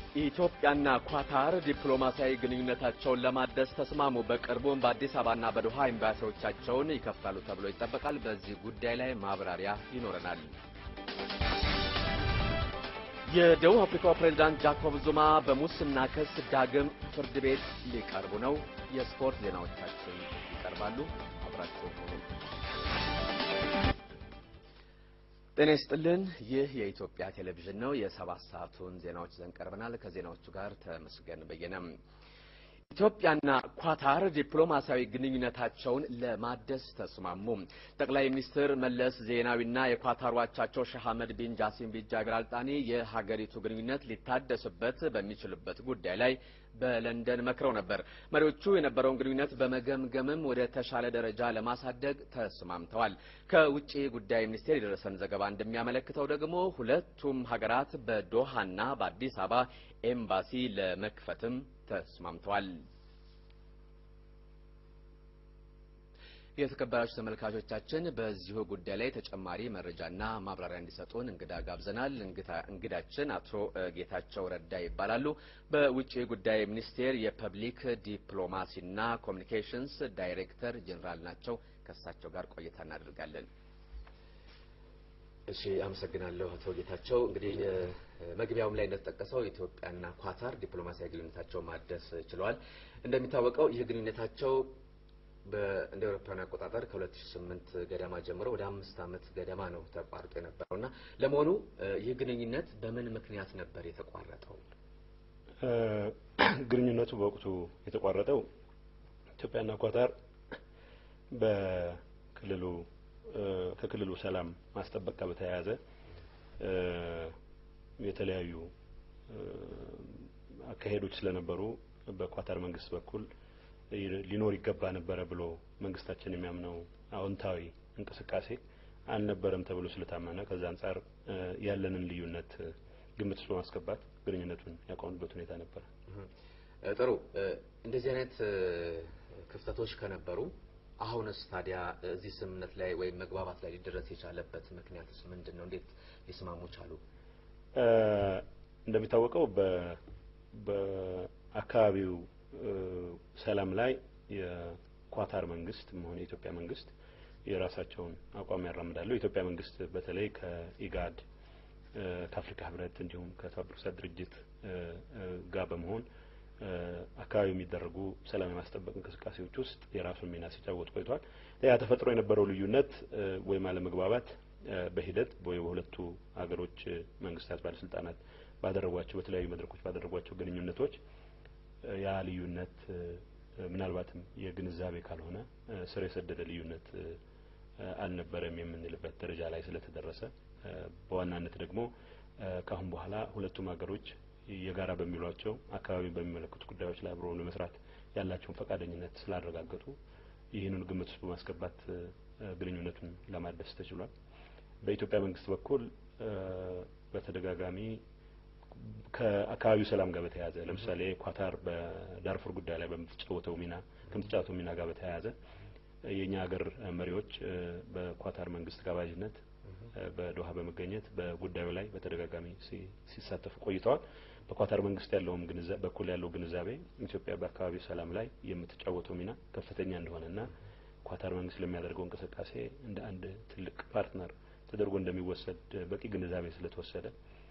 ኢትዮጵያና ኳታር ዲፕሎማሲያዊ ግንኙነታቸውን ለማደስ ተስማሙ። በቅርቡም በአዲስ አበባና በዶሃ ኤምባሲዎቻቸውን ይከፍታሉ ተብሎ ይጠበቃል። በዚህ ጉዳይ ላይ ማብራሪያ ይኖረናል። የደቡብ አፍሪካው ፕሬዝዳንት ጃኮብ ዙማ በሙስና ክስ ዳግም ፍርድ ቤት ሊቀርቡ ነው። የስፖርት ዜናዎቻችን ይቀርባሉ። አብራችሁ ሆኑ። ጤና ይስጥልን። ይህ የኢትዮጵያ ቴሌቪዥን ነው። የሰባት ሰዓቱን ዜናዎች ይዘን ቀርበናል። ከዜናዎቹ ጋር ተመስገን በየነም። ኢትዮጵያና ኳታር ዲፕሎማሲያዊ ግንኙነታቸውን ለማደስ ተስማሙ። ጠቅላይ ሚኒስትር መለስ ዜናዊና የኳታር አቻቸው ሼህ አህመድ ቢን ጃሲም ቢን ጃቢር አልጣኒ የሀገሪቱ ግንኙነት ሊታደስበት በሚችልበት ጉዳይ ላይ በለንደን መክረው ነበር። መሪዎቹ የነበረውን ግንኙነት በመገምገምም ወደ ተሻለ ደረጃ ለማሳደግ ተስማምተዋል። ከውጭ ጉዳይ ሚኒስቴር የደረሰን ዘገባ እንደሚያመለክተው ደግሞ ሁለቱም ሀገራት በዶሃና በአዲስ አበባ ኤምባሲ ለመክፈትም ተስማምተዋል። የተከበራችሁ ተመልካቾቻችን በዚሁ ጉዳይ ላይ ተጨማሪ መረጃና ማብራሪያ እንዲሰጡን እንግዳ ጋብዘናል። እንግዳችን አቶ ጌታቸው ረዳ ይባላሉ። በውጭ ጉዳይ ሚኒስቴር የፐብሊክ ዲፕሎማሲና ኮሚኒኬሽንስ ዳይሬክተር ጄኔራል ናቸው። ከእሳቸው ጋር ቆይታ እናደርጋለን። እሺ፣ አመሰግናለሁ አቶ ጌታቸው። እንግዲህ መግቢያውም ላይ እንደተጠቀሰው ኢትዮጵያና ኳታር ዲፕሎማሲያዊ ግንኙነታቸው ማደስ ችለዋል። እንደሚታወቀው ይህ ግንኙነታቸው እንደ አውሮፓውያን አቆጣጠር ከ2008 ገደማ ጀምሮ ወደ አምስት ዓመት ገደማ ነው ተቋርጦ የነበረው እና ለመሆኑ ይህ ግንኙነት በምን ምክንያት ነበር የተቋረጠው? ግንኙነቱ በወቅቱ የተቋረጠው ኢትዮጵያና ኳታር በክልሉ ከክልሉ ሰላም ማስጠበቅ ጋር በተያያዘ የተለያዩ አካሄዶች ስለነበሩ በኳታር መንግስት በኩል ሊኖር ይገባ ነበረ ብሎ መንግስታችን የሚያምነው አዎንታዊ እንቅስቃሴ አልነበረም ተብሎ ስለታመነ ከዛ አንጻር ያለንን ልዩነት ግምት ውስጥ በማስገባት ግንኙነቱን ያቆሙበት ሁኔታ ነበረ። ጥሩ። እንደዚህ አይነት ክፍተቶች ከነበሩ አሁንስ ታዲያ እዚህ ስምምነት ላይ ወይም መግባባት ላይ ሊደረስ የቻለበት ምክንያትስ ምንድን ነው? እንዴት ሊስማሙ ቻሉ? እንደሚታወቀው በአካባቢው ሰላም ላይ የኳታር መንግስት መሆን የኢትዮጵያ መንግስት የራሳቸውን አቋም ያራምዳሉ። የኢትዮጵያ መንግስት በተለይ ከኢጋድ ከአፍሪካ ህብረት እንዲሁም ከተባበሩት መንግስታት ድርጅት ጋር በመሆን አካባቢ የሚደረጉ ሰላም የማስጠበቅ እንቅስቃሴዎች ውስጥ የራሱን ሚና ሲጫወት ቆይቷል። ያ ተፈጥሮ የነበረው ልዩነት ወይም አለመግባባት በሂደት ወይ በሁለቱ ሀገሮች መንግስታት ባለስልጣናት ባደረጓቸው በተለያዩ መድረኮች ባደረጓቸው ግንኙነቶች ያ ልዩነት ምናልባትም የግንዛቤ ካልሆነ ስር የሰደደ ልዩነት አልነበረም የምንልበት ደረጃ ላይ ስለተደረሰ በዋናነት ደግሞ ከአሁን በኋላ ሁለቱም ሀገሮች የጋራ በሚሏቸው አካባቢ በሚመለከቱ ጉዳዮች ላይ አብሮ ለመስራት ያላቸውን ፈቃደኝነት ስላረጋገጡ ይህንን ግምት ውስጥ በማስገባት ግንኙነቱን ለማደስ ተችሏል። በኢትዮጵያ መንግስት በኩል በተደጋጋሚ ከአካባቢው ሰላም ጋር በተያያዘ ለምሳሌ ኳታር በዳርፉር ጉዳይ ላይ በምትጫወተው ሚና ከምትጫወተው ሚና ጋር በተያያዘ የእኛ ሀገር መሪዎች በኳታር መንግስት ጋባዥነት በዶሃ በመገኘት በጉዳዩ ላይ በተደጋጋሚ ሲሳተፉ ቆይተዋል። በኳታር መንግስት ያለውም ግንዛቤ በኩል ያለው ግንዛቤ ኢትዮጵያ በአካባቢው ሰላም ላይ የምትጫወተው ሚና ከፍተኛ እንደሆነና ኳታር መንግስት ለሚያደርገው እንቅስቃሴ እንደ አንድ ትልቅ ፓርትነር ተደርጎ እንደሚወሰድ በቂ ግንዛቤ ስለተወሰደ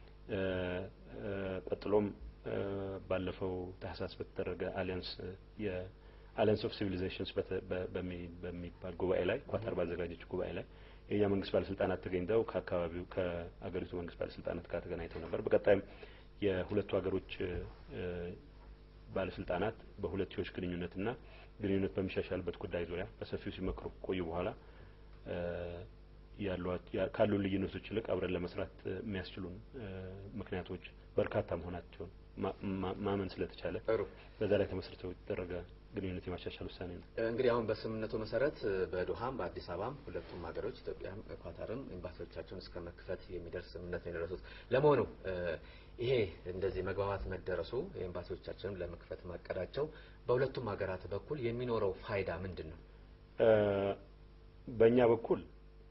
ቀጥሎም ባለፈው ታህሳስ በተደረገ አሊያንስ የአሊያንስ ኦፍ ሲቪሊዜሽንስ በሚባል ጉባኤ ላይ ኳታር ባዘጋጀችው ጉባኤ ላይ የእኛ መንግስት ባለስልጣናት ተገኝተው ከአካባቢው ከአገሪቱ መንግስት ባለስልጣናት ጋር ተገናኝተው ነበር። በቀጣይም የሁለቱ ሀገሮች ባለስልጣናት በሁለትዮሽ ግንኙነትና ግንኙነት በሚሻሻልበት ጉዳይ ዙሪያ በሰፊው ሲመክሩ ቆዩ በኋላ ካሉን ልዩነቶች ይልቅ አብረን ለመስራት የሚያስችሉን ምክንያቶች በርካታ መሆናቸውን ማመን ስለተቻለ በዛ ላይ ተመስርተው የተደረገ ግንኙነት የማሻሻል ውሳኔ ነው። እንግዲህ አሁን በስምምነቱ መሰረት በዶሃም በአዲስ አበባም ሁለቱም ሀገሮች ኢትዮጵያም ኳታርም ኤምባሲዎቻቸውን እስከ መክፈት የሚደርስ ስምምነት ነው የደረሱት። ለመሆኑ ይሄ እንደዚህ መግባባት መደረሱ ኤምባሲዎቻቸውን ለመክፈት ማቀዳቸው በሁለቱም ሀገራት በኩል የሚኖረው ፋይዳ ምንድን ነው? በእኛ በኩል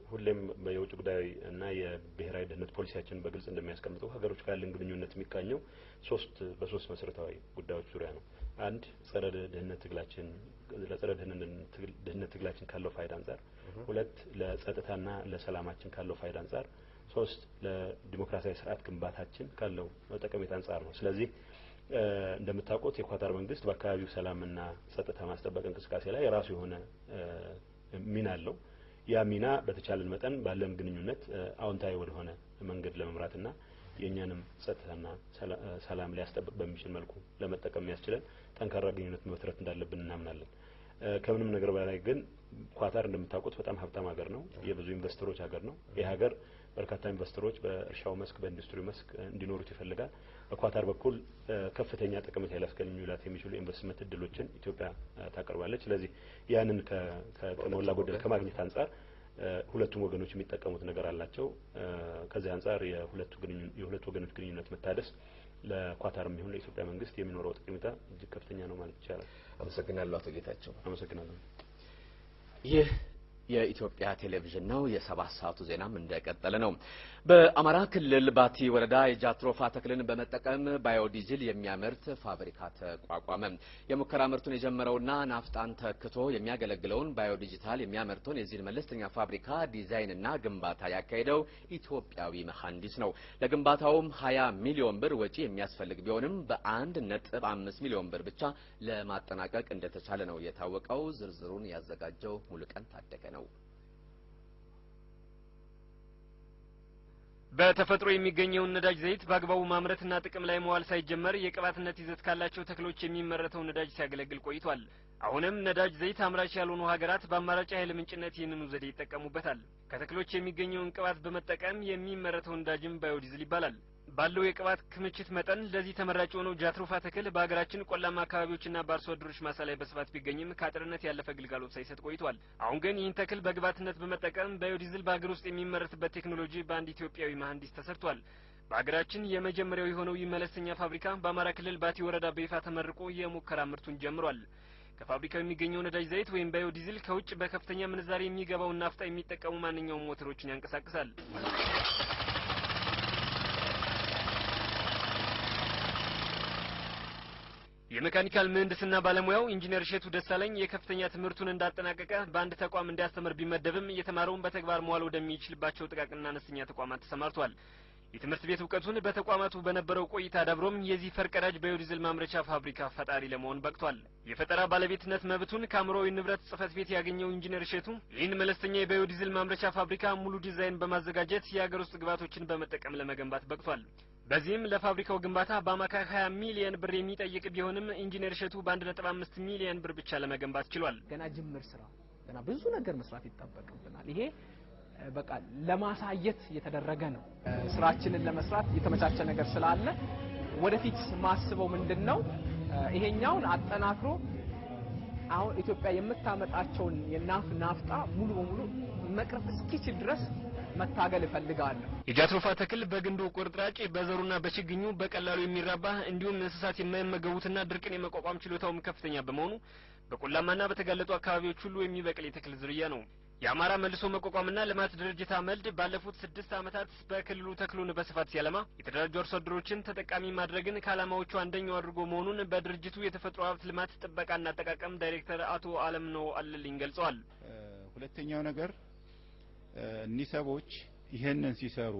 ሁሌም የውጭ ጉዳይ እና የብሔራዊ ደህንነት ፖሊሲያችን በግልጽ እንደሚያስቀምጠው ሀገሮች ጋር ያለን ግንኙነት የሚቃኘው ሶስት በሶስት መሰረታዊ ጉዳዮች ዙሪያ ነው። አንድ ጸረ ድህነት ትግላችን ለጸረ ድህነት ትግላችን ካለው ፋይዳ አንጻር፣ ሁለት ለጸጥታና ለሰላማችን ካለው ፋይዳ አንጻር፣ ሶስት ለዲሞክራሲያዊ ስርዓት ግንባታችን ካለው ጠቀሜታ አንጻር ነው። ስለዚህ እንደምታውቁት የኳታር መንግስት በአካባቢው ሰላምና ጸጥታ ማስጠበቅ እንቅስቃሴ ላይ የራሱ የሆነ ሚና አለው። ያ ሚና በተቻለን መጠን ባለን ግንኙነት አዎንታዊ ወደሆነ መንገድ ለመምራትና የእኛንም ጸጥታና ሰላም ሊያስጠብቅ በሚችል መልኩ ለመጠቀም የሚያስችለን ጠንካራ ግንኙነት መመስረት እንዳለብን እናምናለን። ከምንም ነገር በላይ ግን ኳታር እንደምታውቁት በጣም ሀብታም ሀገር ነው። የብዙ ኢንቨስተሮች ሀገር ነው። ይህ ሀገር በርካታ ኢንቨስተሮች በእርሻው መስክ፣ በኢንዱስትሪው መስክ እንዲኖሩት ይፈልጋል። በኳታር በኩል ከፍተኛ ጠቀሜታ ሊያስገኙላት የሚችሉ ኢንቨስትመንት እድሎችን ኢትዮጵያ ታቀርባለች። ስለዚህ ያንን ከሞላ ጎደል ከማግኘት አንጻር ሁለቱም ወገኖች የሚጠቀሙት ነገር አላቸው። ከዚህ አንጻር የሁለቱ ወገኖች ግንኙነት መታደስ ለኳታርም ይሁን ለኢትዮጵያ መንግስት የሚኖረው ጠቀሜታ እጅግ ከፍተኛ ነው ማለት ይቻላል። አመሰግናለሁ አቶ ጌታቸው። አመሰግናለሁ። ይህ የኢትዮጵያ ቴሌቪዥን ነው። የሰባት ሰዓቱ ዜናም እንደቀጠለ ነው። በአማራ ክልል ባቲ ወረዳ የጃትሮፋ ተክልን በመጠቀም ባዮዲዝል የሚያመርት ፋብሪካ ተቋቋመ። የሙከራ ምርቱን የጀመረውና ናፍጣን ተክቶ የሚያገለግለውን ባዮዲጂታል የሚያመርተውን የዚህን መለስተኛ ፋብሪካ ዲዛይንና ግንባታ ያካሄደው ኢትዮጵያዊ መሐንዲስ ነው። ለግንባታውም ሀያ ሚሊዮን ብር ወጪ የሚያስፈልግ ቢሆንም በአንድ ነጥብ አምስት ሚሊዮን ብር ብቻ ለማጠናቀቅ እንደተቻለ ነው የታወቀው። ዝርዝሩን ያዘጋጀው ሙሉቀን ታደገ ነው። በተፈጥሮ የሚገኘውን ነዳጅ ዘይት በአግባቡ ማምረትና ጥቅም ላይ መዋል ሳይጀመር የቅባትነት ይዘት ካላቸው ተክሎች የሚመረተው ነዳጅ ሲያገለግል ቆይቷል። አሁንም ነዳጅ ዘይት አምራች ያልሆኑ ሀገራት በአማራጭ ኃይል ምንጭነት ይህንኑ ዘዴ ይጠቀሙበታል። ከተክሎች የሚገኘውን ቅባት በመጠቀም የሚመረተው ነዳጅም ባዮዲዝል ይባላል። ባለው የቅባት ክምችት መጠን ለዚህ ተመራጭ የሆነው ጃትሮፋ ተክል በሀገራችን ቆላማ አካባቢዎችና በአርሶ አደሮች ማሳ ላይ በስፋት ቢገኝም ከአጥርነት ያለፈ ግልጋሎት ሳይሰጥ ቆይቷል። አሁን ግን ይህን ተክል በግብዓትነት በመጠቀም ባዮዲዝል በሀገር ውስጥ የሚመረትበት ቴክኖሎጂ በአንድ ኢትዮጵያዊ መሐንዲስ ተሰርቷል። በሀገራችን የመጀመሪያው የሆነው ይህ መለስተኛ ፋብሪካ በአማራ ክልል ባቲ ወረዳ በይፋ ተመርቆ የሙከራ ምርቱን ጀምሯል። ከፋብሪካው የሚገኘው ነዳጅ ዘይት ወይም ባዮዲዝል ከውጭ በከፍተኛ ምንዛሬ የሚገባውን ናፍጣ የሚጠቀሙ ማንኛውም ሞተሮችን ያንቀሳቅሳል። የሜካኒካል ምህንድስና ባለሙያው ኢንጂነር እሸቱ ደሳለኝ የከፍተኛ ትምህርቱን እንዳጠናቀቀ በአንድ ተቋም እንዲያስተምር ቢመደብም የተማረውን በተግባር መዋል ወደሚችልባቸው ጥቃቅንና አነስተኛ ተቋማት ተሰማርቷል። የትምህርት ቤት እውቀቱን በተቋማቱ በነበረው ቆይታ አዳብሮም የዚህ ፈርቀዳጅ ባዮዲዝል ማምረቻ ፋብሪካ ፈጣሪ ለመሆን በቅቷል። የፈጠራ ባለቤትነት መብቱን ከአእምሯዊ ንብረት ጽሕፈት ቤት ያገኘው ኢንጂነር እሸቱ ይህን መለስተኛ የባዮዲዝል ማምረቻ ፋብሪካ ሙሉ ዲዛይን በማዘጋጀት የሀገር ውስጥ ግብዓቶችን በመጠቀም ለመገንባት በቅቷል። በዚህም ለፋብሪካው ግንባታ በአማካይ 20 ሚሊየን ብር የሚጠይቅ ቢሆንም ኢንጂነር እሸቱ በአንድ ነጥብ አምስት ሚሊየን ብር ብቻ ለመገንባት ችሏል። ገና ጅምር ስራ ገና ብዙ ነገር መስራት ይጠበቅብናል። ይሄ በቃ ለማሳየት የተደረገ ነው። ስራችንን ለመስራት የተመቻቸ ነገር ስላለ ወደፊት ማስበው ምንድን ነው ይሄኛውን አጠናክሮ አሁን ኢትዮጵያ የምታመጣቸውን የናፍ ናፍጣ ሙሉ በሙሉ መቅረፍ እስኪችል ድረስ መታገል እፈልጋለሁ። የጃትሮፋ ተክል በግንዱ ቁርጥራጭ በዘሩና በችግኙ በቀላሉ የሚራባ እንዲሁም እንስሳት የማይመገቡትና ድርቅን የመቋቋም ችሎታውም ከፍተኛ በመሆኑ በቆላማና በተጋለጡ አካባቢዎች ሁሉ የሚበቅል የተክል ዝርያ ነው። የአማራ መልሶ መቋቋምና ልማት ድርጅት አመልድ ባለፉት ስድስት ዓመታት በክልሉ ተክሉን በስፋት ሲያለማ የተደራጁ አርሶ አደሮችን ተጠቃሚ ማድረግን ከዓላማዎቹ አንደኛው አድርጎ መሆኑን በድርጅቱ የተፈጥሮ ሀብት ልማት ጥበቃና አጠቃቀም ዳይሬክተር አቶ አለምነው አለልኝ ገልጸዋል። ሁለተኛው ነገር እኒህ ሰዎች ይህንን ሲሰሩ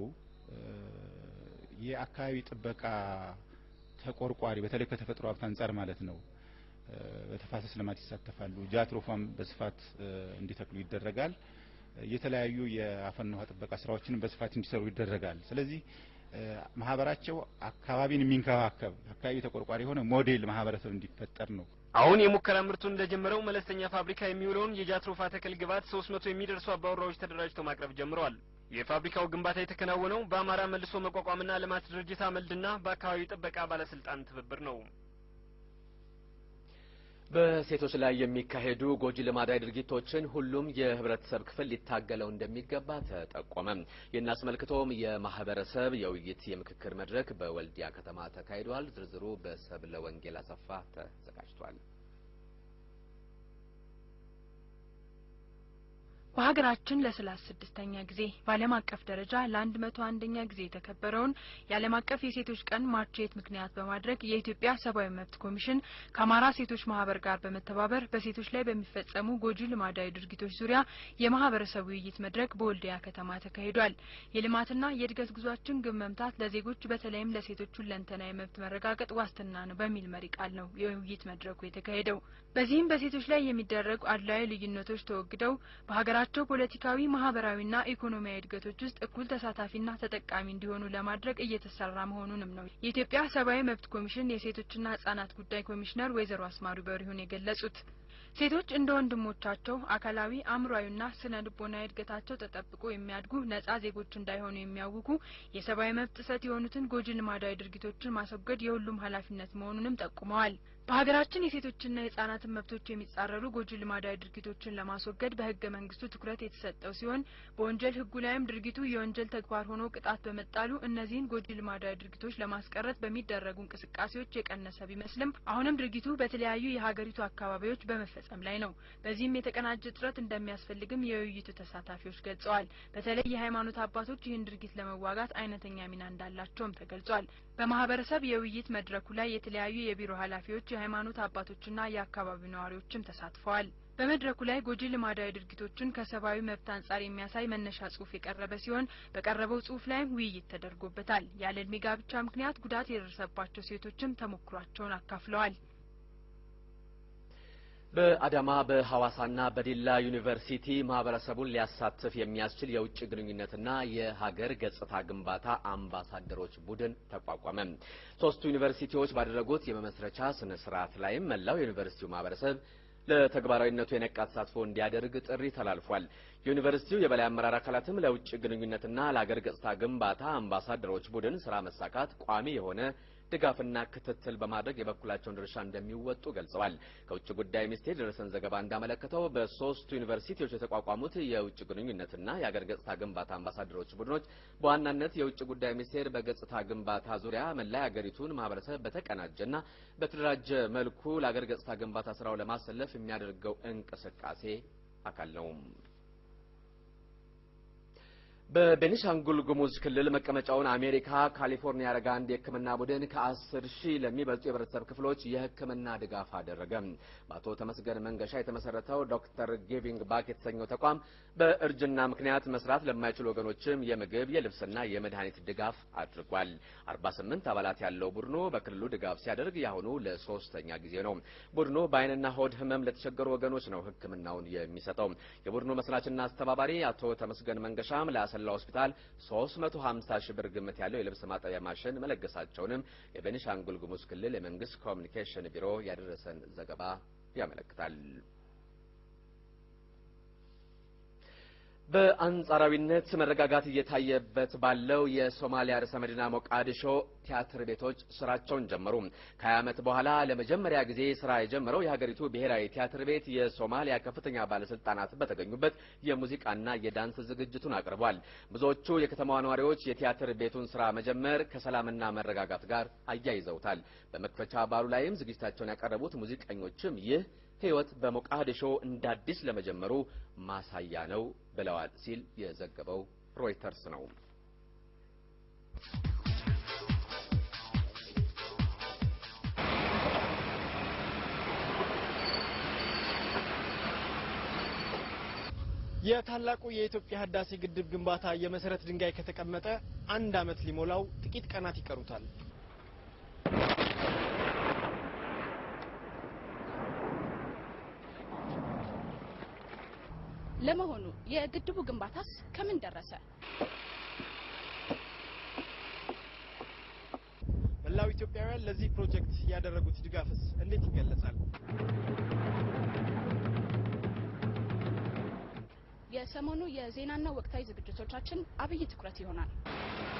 የአካባቢ ጥበቃ ተቆርቋሪ በተለይ ከተፈጥሮ ሀብት አንጻር ማለት ነው በተፋሰስ ልማት ይሳተፋሉ። ጃትሮፋም በስፋት እንዲተክሉ ይደረጋል። የተለያዩ የአፈርና ውሃ ጥበቃ ስራዎችንም በስፋት እንዲሰሩ ይደረጋል። ስለዚህ ማህበራቸው አካባቢን የሚንከባከብ አካባቢ ተቆርቋሪ የሆነ ሞዴል ማህበረሰብ እንዲፈጠር ነው። አሁን የሙከራ ምርቱን ለጀመረው መለስተኛ ፋብሪካ የሚውለውን የጃትሮፋ ተክል ግብዓት ሶስት መቶ የሚደርሱ አባወራዎች ተደራጅተው ማቅረብ ጀምረዋል። የፋብሪካው ግንባታ የተከናወነው በአማራ መልሶ መቋቋምና ልማት ድርጅት አመልድና በአካባቢ ጥበቃ ባለስልጣን ትብብር ነው። በሴቶች ላይ የሚካሄዱ ጎጂ ልማዳዊ ድርጊቶችን ሁሉም የህብረተሰብ ክፍል ሊታገለው እንደሚገባ ተጠቆመ። ይህን አስመልክቶም የማህበረሰብ የውይይት የምክክር መድረክ በወልዲያ ከተማ ተካሂዷል። ዝርዝሩ በሰብለ ወንጌል አሰፋ ተዘጋጅቷል። በሀገራችን ለሰላሳ ስድስተኛ ጊዜ በዓለም አቀፍ ደረጃ ለአንድ መቶ አንደኛ ጊዜ የተከበረውን የዓለም አቀፍ የሴቶች ቀን ማርቼት ምክንያት በማድረግ የኢትዮጵያ ሰብአዊ መብት ኮሚሽን ከአማራ ሴቶች ማህበር ጋር በመተባበር በሴቶች ላይ በሚፈጸሙ ጎጂ ልማዳዊ ድርጊቶች ዙሪያ የማህበረሰብ ውይይት መድረክ በወልዲያ ከተማ ተካሂዷል። የልማትና የእድገት ጉዟችን ግብ መምታት ለዜጎች በተለይም ለሴቶች ሁለንተናዊ መብት መረጋገጥ ዋስትና ነው በሚል መሪ ቃል ነው የውይይት መድረኩ የተካሄደው። በዚህም በሴቶች ላይ የሚደረጉ አድላዊ ልዩነቶች ተወግደው በሀገራቸው ፖለቲካዊ፣ ማህበራዊና ኢኮኖሚያዊ እድገቶች ውስጥ እኩል ተሳታፊና ተጠቃሚ እንዲሆኑ ለማድረግ እየተሰራ መሆኑንም ነው የኢትዮጵያ ሰብአዊ መብት ኮሚሽን የሴቶችና ህጻናት ጉዳይ ኮሚሽነር ወይዘሮ አስማሩ በሪሁን የገለጹት። ሴቶች እንደ ወንድሞቻቸው አካላዊ አእምሯዊና ስነ ልቦናዊ እድገታቸው ተጠብቆ የሚያድጉ ነጻ ዜጎች እንዳይሆኑ የሚያውኩ የሰብአዊ መብት ጥሰት የሆኑትን ጎጂ ልማዳዊ ድርጊቶችን ማስወገድ የሁሉም ኃላፊነት መሆኑንም ጠቁመዋል። በሀገራችን የሴቶችና የህጻናትን መብቶች የሚጻረሩ ጎጂ ልማዳዊ ድርጊቶችን ለማስወገድ በህገ መንግስቱ ትኩረት የተሰጠው ሲሆን በወንጀል ህጉ ላይም ድርጊቱ የወንጀል ተግባር ሆኖ ቅጣት በመጣሉ እነዚህን ጎጂ ልማዳዊ ድርጊቶች ለማስቀረት በሚደረጉ እንቅስቃሴዎች የቀነሰ ቢመስልም አሁንም ድርጊቱ በተለያዩ የሀገሪቱ አካባቢዎች በመፈጸም ላይ ነው። በዚህም የተቀናጀ ጥረት እንደሚያስፈልግም የውይይቱ ተሳታፊዎች ገልጸዋል። በተለይ የሃይማኖት አባቶች ይህን ድርጊት ለመዋጋት አይነተኛ ሚና እንዳላቸውም ተገልጿል። በማህበረሰብ የውይይት መድረኩ ላይ የተለያዩ የቢሮ ኃላፊዎች የሃይማኖት አባቶችና የአካባቢው ነዋሪዎችም ተሳትፈዋል። በመድረኩ ላይ ጎጂ ልማዳዊ ድርጊቶችን ከሰብአዊ መብት አንጻር የሚያሳይ መነሻ ጽሁፍ የቀረበ ሲሆን በቀረበው ጽሁፍ ላይም ውይይት ተደርጎበታል። ያለ እድሜ ጋብቻ ምክንያት ጉዳት የደረሰባቸው ሴቶችም ተሞክሯቸውን አካፍለዋል። በአዳማ በሐዋሳና በዲላ ዩኒቨርሲቲ ማህበረሰቡን ሊያሳትፍ የሚያስችል የውጭ ግንኙነትና የሀገር ገጽታ ግንባታ አምባሳደሮች ቡድን ተቋቋመ። ሶስቱ ዩኒቨርሲቲዎች ባደረጉት የመመስረቻ ስነ ስርዓት ላይም መላው የዩኒቨርሲቲው ማህበረሰብ ለተግባራዊነቱ የነቃ ተሳትፎ እንዲያደርግ ጥሪ ተላልፏል። የዩኒቨርሲቲው የበላይ አመራር አካላትም ለውጭ ግንኙነትና ለሀገር ገጽታ ግንባታ አምባሳደሮች ቡድን ስራ መሳካት ቋሚ የሆነ ድጋፍና ክትትል በማድረግ የበኩላቸውን ድርሻ እንደሚወጡ ገልጸዋል። ከውጭ ጉዳይ ሚኒስቴር የደረሰን ዘገባ እንዳመለከተው በሶስቱ ዩኒቨርሲቲዎች የተቋቋሙት የውጭ ግንኙነትና የአገር ገጽታ ግንባታ አምባሳደሮች ቡድኖች በዋናነት የውጭ ጉዳይ ሚኒስቴር በገጽታ ግንባታ ዙሪያ መላ የአገሪቱን ማህበረሰብ በተቀናጀና በተደራጀ መልኩ ለአገር ገጽታ ግንባታ ስራው ለማሰለፍ የሚያደርገው እንቅስቃሴ አካል ነው። በቤኒሻንጉል ጉሙዝ ክልል መቀመጫውን አሜሪካ ካሊፎርኒያ ያደረገ አንድ የሕክምና ቡድን ከአስር ሺህ ለሚበልጡ የህብረተሰብ ክፍሎች የሕክምና ድጋፍ አደረገ። በአቶ ተመስገን መንገሻ የተመሰረተው ዶክተር ጊቪንግ ባክ የተሰኘው ተቋም በእርጅና ምክንያት መስራት ለማይችሉ ወገኖችም የምግብ የልብስና የመድኃኒት ድጋፍ አድርጓል። አርባ ስምንት አባላት ያለው ቡድኑ በክልሉ ድጋፍ ሲያደርግ የአሁኑ ለሶስተኛ ጊዜ ነው። ቡድኑ በአይንና ሆድ ህመም ለተቸገሩ ወገኖች ነው ሕክምናውን የሚሰጠው። የቡድኑ መስራችና አስተባባሪ አቶ ተመስገን መንገሻም ለአሰላ ሆስፒታል 350 ሺህ ብር ግምት ያለው የልብስ ማጠቢያ ማሽን መለገሳቸውንም የቤኒሻንጉል ጉሙዝ ክልል የመንግስት ኮሚኒኬሽን ቢሮ ያደረሰን ዘገባ ያመለክታል። በአንጻራዊነት መረጋጋት እየታየበት ባለው የሶማሊያ ርዕሰ መዲና ሞቃዲሾ ቲያትር ቤቶች ስራቸውን ጀመሩ። ከሀያ ዓመት በኋላ ለመጀመሪያ ጊዜ ስራ የጀመረው የሀገሪቱ ብሔራዊ ቲያትር ቤት የሶማሊያ ከፍተኛ ባለስልጣናት በተገኙበት የሙዚቃና የዳንስ ዝግጅቱን አቅርቧል። ብዙዎቹ የከተማዋ ነዋሪዎች የቲያትር ቤቱን ስራ መጀመር ከሰላምና መረጋጋት ጋር አያይዘውታል። በመክፈቻ በዓሉ ላይም ዝግጅታቸውን ያቀረቡት ሙዚቀኞችም ይህ ህይወት በሞቃዲሾ እንደ አዲስ ለመጀመሩ ማሳያ ነው ብለዋል ሲል የዘገበው ሮይተርስ ነው። የታላቁ የኢትዮጵያ ህዳሴ ግድብ ግንባታ የመሰረት ድንጋይ ከተቀመጠ አንድ ዓመት ሊሞላው ጥቂት ቀናት ይቀሩታል። ለመሆኑ የግድቡ ግንባታስ ከምን ደረሰ? መላው ኢትዮጵያውያን ለዚህ ፕሮጀክት ያደረጉት ድጋፍስ እንዴት ይገለጻል? የሰሞኑ የዜናና ወቅታዊ ዝግጅቶቻችን አብይ ትኩረት ይሆናል።